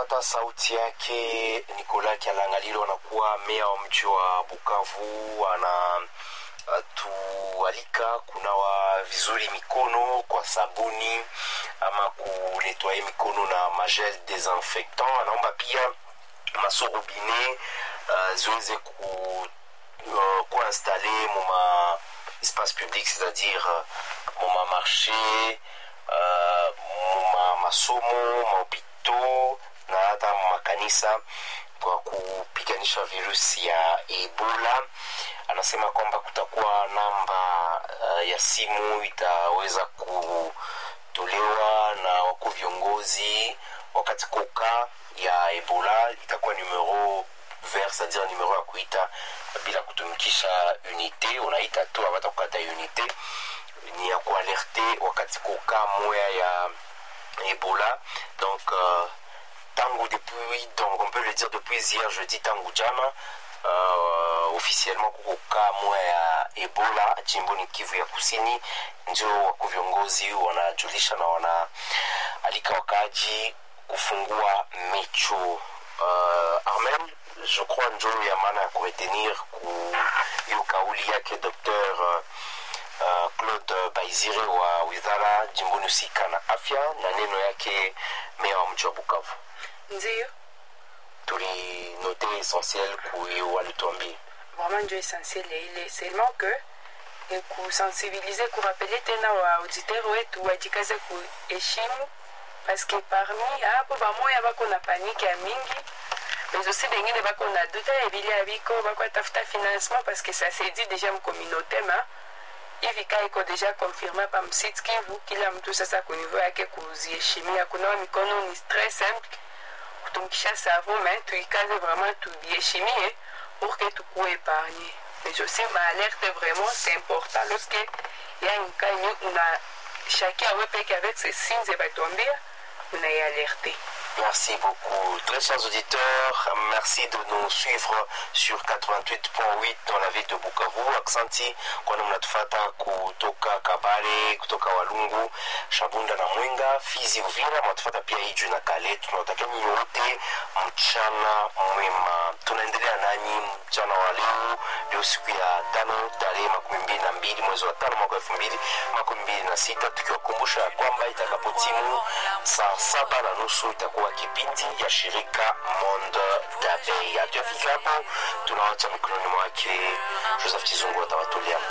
mnafata sauti yake Nicolas Kialangalilo anakuwa meya wa mji wa Bukavu, ana tualika kunawa vizuri mikono kwa sabuni ama kunetwaye mikono na magel desinfectant. Anaomba pia masorobine uh, ziweze ku, uh, kuinstale muma espace public c'est-à-dire muma marché uh, muma masomo mahopito na hata makanisa kwa kupiganisha virusi ya Ebola. Anasema kwamba kutakuwa namba uh, ya simu itaweza kutolewa na wakuu viongozi wakati koka ya Ebola itakuwa numero vert, c'est-à-dire numero ya kuita bila kutumikisha unité, unaita tu abata kukata unité, ni ya kualerte wakati koka moya ya Ebola donc uh, tangu depuis donc on peut le dire depuis hier jeudi tangu jana uh, officiellement kuko kaa moya ya ebola jimboni kivu ya kusini ndio wako viongozi wanajulisha na wanaalika wakaaji kufungua mecho uh, armel je crois njo ya maana ya kuretenir ku hiyo kauli yake docteur uh, uh, claude baizire wa wizara jimboni husika na afya na neno yake meya wa mji wa bukavu ndiyo tulinote essentiel kuyo walituambia vraiment ndio essentiel ya ile seulement que ni kusensibilize kurapele tena wa auditeur wetu wajikaze kuheshimu paske parmi hapo bamoya bako na panike ya mingi mais aussi bengine bako na duta ya bili ya biko bako atafuta financement parce que ça s'est dit déjà mcommunauté ma hivi kaa iko deja confirme pa msite kivu kila mtu sasa kunivo yake kuziheshimia kunawa mikono ni très simple kutumikisha savon mais tuikaze vraiment tubiheshimie pour que tukuwe épargné mais aussi maalerte vraiment c'est important lorsque ya une cas yenye una chacun awe peke avec ses signes ebatuambia unaialerte Merci beaucoup. Très chers auditeurs, merci de nous suivre sur 88.8 dans la ville de Bukavu. Aksanti kwani mnatufata kutoka Kabale, kutoka Walungu, Shabunda na Mwenga, Fizi, Uvira, mnatufata pia Iju na Kale. Tunawatakia nyinyi wote mchana mwema. Tunaendelea nanyi mchana wa leo, leo siku ya tano tarehe makumi mbili na mbili mwezi wa tano mwaka elfu mbili makumi mbili na sita tukiwakumbusha ya kwamba itakapotimu saa saba na nusu itakuwa kipindi ya shirika Monde d'Abeille. Hatuyafika hapo, tunawacha mikononi mwake Joseph Chizungu atawatolea